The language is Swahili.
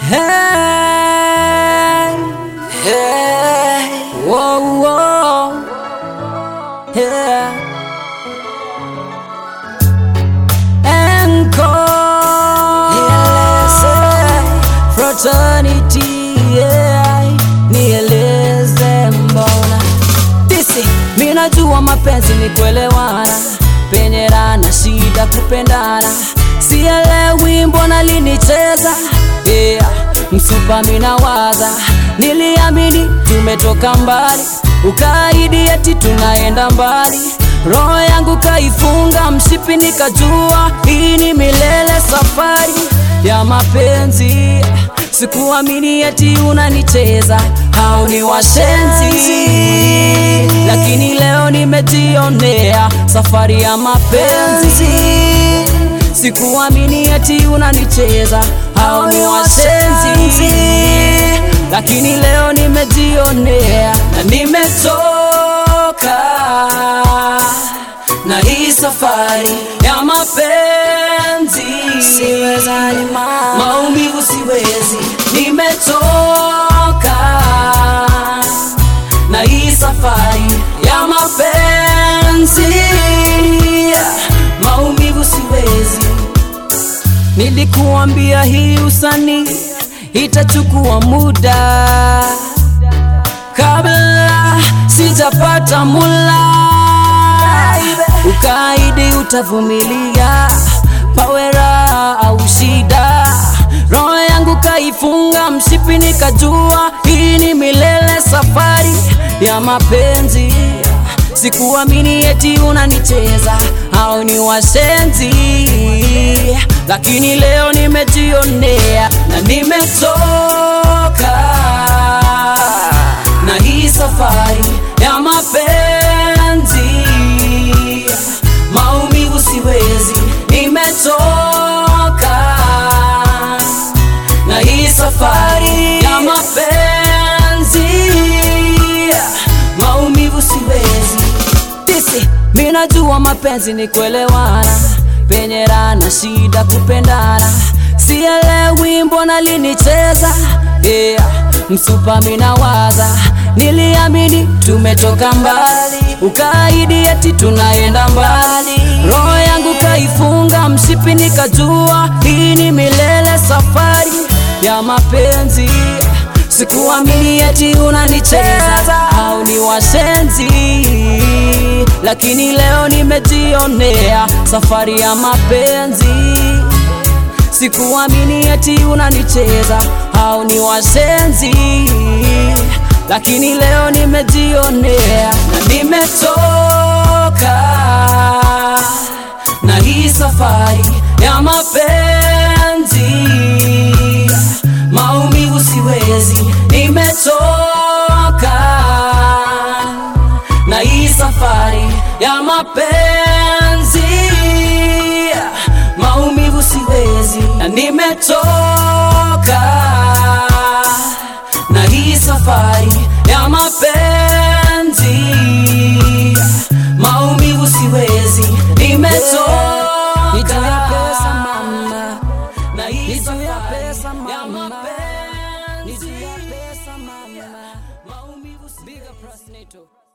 Hey, hey, whoa, whoa, yeah. Encore, fraternity, yeah. Nieleze mbona disi, minajua mapenzi ni kuelewana, penye rana shida kupendana, sielewi mbona linicheza yeah. Msupa minawaza, niliamini tumetoka mbali, ukaidi eti tunaenda mbali Roho yangu kaifunga mshipi, nikajua hii ni milele, safari ya mapenzi. Sikuamini eti unanicheza, hao ni washenzi, lakini leo nimejionea safari ya mapenzi. Sikuamini eti unanicheza, hao ni washenzi, lakini leo nimejionea na nimetoka na hii safari ya mapenzi siwezani, maumivu siwezi, nimetoka na hii safari ya mapenzi, maumivu siwezi. Nilikuambia hii usanii itachukua muda kabla sijapata mula ukaidi utavumilia, pawera au shida. Roho yangu kaifunga mshipi, nikajua hii ni milele, safari ya mapenzi. Sikuamini eti unanicheza, hao ni washenzi, lakini leo nimejionea na nimetoka na hii safari ya mapenzi maumivu siwezi, nimetoka na hii safari ya mapenzi, maumivu siwezi. Tisi, minajua mapenzi ni kuelewana, penye rana shida kupendana, sielewi mbona linicheza yeah. Msupa minawaza, niliamini tumetoka mbali, ukaidi eti tunaenda mbali. Roho yangu kaifunga mshipi, nikajua hii ni milele, safari ya mapenzi. Sikuamini eti unanicheza, au ni washenzi, lakini leo nimejionea safari ya mapenzi. Sikuamini eti unanicheza, hao ni washenzi, lakini leo nimejionea na nimetoka na hii safari ya mapenzi, maumivu siwezi, nimetoka na hii safari ya mapenzi maumivu siwezi, na nimetoka na hii safari ya mapenzi, maumivu siwezi, nimetoka na hii safari ya mapenzi, maumivu siwezi.